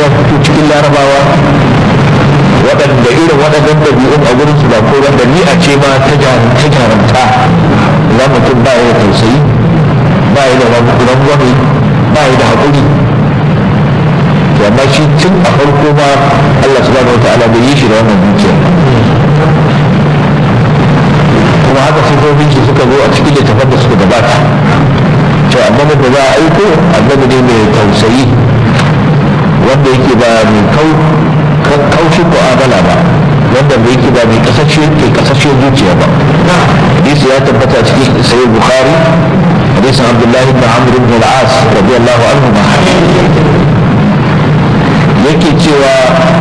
ya fito cikin larabawa waɗanda irin waɗannan ɗabi'un a gurin su ba ko wanda ni a ce ma ta jarumta za mutum ba ya da tausayi ba ya da rangwame ba ya da haƙuri to amma shi tun a farko ma Allah subhanahu wataala bai yi shi da wannan dukiya kuma haka sifofin shi suka zo a cikin littafan da suka gabata cewa annabi da za a aiko annabi ne mai tausayi wanda yake ba mai kaushin mu'amala ba wanda bai yake ba mai kasashe ke kasashe zuciya ba hadisi ya tabbata cikin sahih bukhari hadisin abdullahi ibn amr ibn al-as radiyallahu anhu ma yake cewa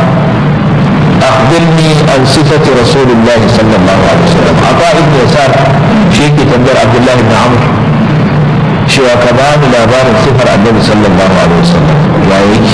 أخبرني عن صفة رسول الله صلى الله عليه وسلم عطاء بن يسار شيخ تنبر عبد الله بن عمرو شوى كمان لابار صفر النبي صلى الله عليه وسلم يا يجي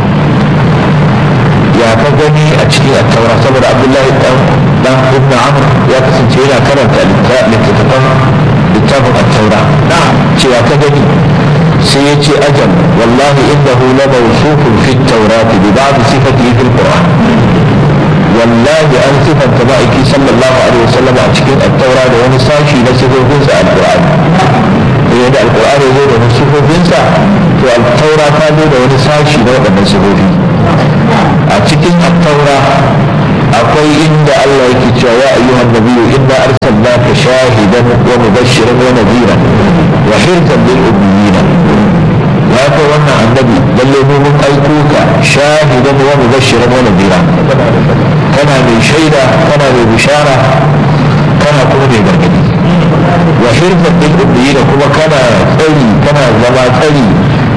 ya ka gani a cikin attaura saboda abdullahi dan ibn amr ya kasance yana karanta littattafan littafin attaura cewa ka gani sai ya ce ajal wallahi innahu la mawsufun fi at-taurati bi ba'd sifatihi fil qur'an wallahi an sifanta ma'aiki sallallahu alaihi wasallam a cikin attaura da wani sashi na sifofinsa a alqur'ani yadda alqur'ani ya zo da wani sifofinsa to attaura ta zo da wani sashi na waɗannan sifofi a cikin attaura akwai inda Allah yake cewa ya ayyuhan nabiyyu inna arsalnaka shahidan wa mubashiran wa nadhira wa hirzan lil ummiyina ya kai wannan annabi lalle mu mun aiko ka shahidan wa mubashiran wa nadhira kana mai shaida kana mai bishara kana kuma mai gargadi wa hirzan lil ummiyina kuma kana tsari kana zama tsari